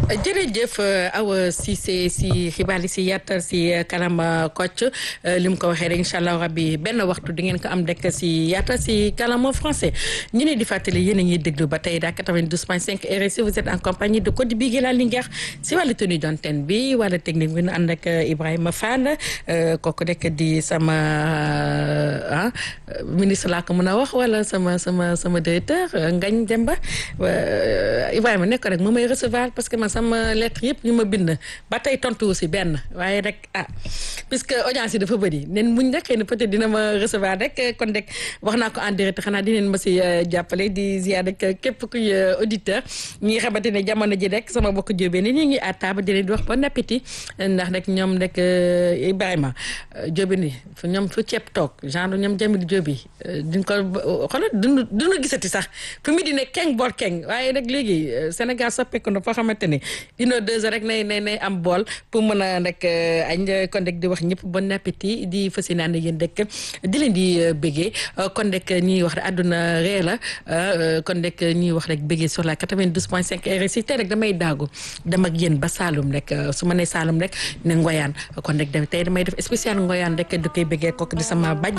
jërëjëf Awa Cissé si xibaar yi si yàttal si kanam Kocc li mu ko waxee rek incha allah rabbi benn waxtu di ngeen ko am rek si yàttal si kanam français ñu ne di fàttali yéen a ngi déglu ba tey daa 92.5 RSI vous êtes en compagnie de Codé Bigué la Linguère si wàllu tenue d'antenne bi wala technique bi ñu ànd ak Ibrahima Fall kooku rek di sama ah ministre laa ko mën a wax wala sama sama sama directeur Ngagne Demba Ibrahima nekk rek mu may recevoir parce que man sama lettre yëpp ñu ma bind ba tey tontu si benn waaye rek ah puisque audience yi dafa bëri nen muñ rek xëy na peut-être dina ma recevoir rek kon rek wax naa ko en direct xanaa dineen ma si jàppale di ziar rek képp kuy auditeur ñi nga xamante ne jamono ji rek sama bokk jóobee ni ñu ngi à table di leen di wax bon appétit ndax rek ñoom rek Ibrahima jóobi ni fu ñoom fu ceeb toog genre ñoom jamil jóobi duñ ko xoolal duñu duñu gisati sax fu mu di ne keng bool keng waaye rek léegi Sénégal soppeeku na foo xamante ne une heure deux heures rek nay nay nay am bool pour mën a rek añ kon rek di wax ñëpp bon appétit di fas yéene ànd yéen rek di leen di béggee kon rek ñuy wax rek àdduna ree la kon rek ñuy wax rek béggee sur la 92.5 RSI tey rek damay daagu dem ak yéen ba Saloum rek su ma nee Saloum rek ne Ngoyaan kon rek tey damay def spécial Ngoyaan rek di koy béggee kooku di sama baj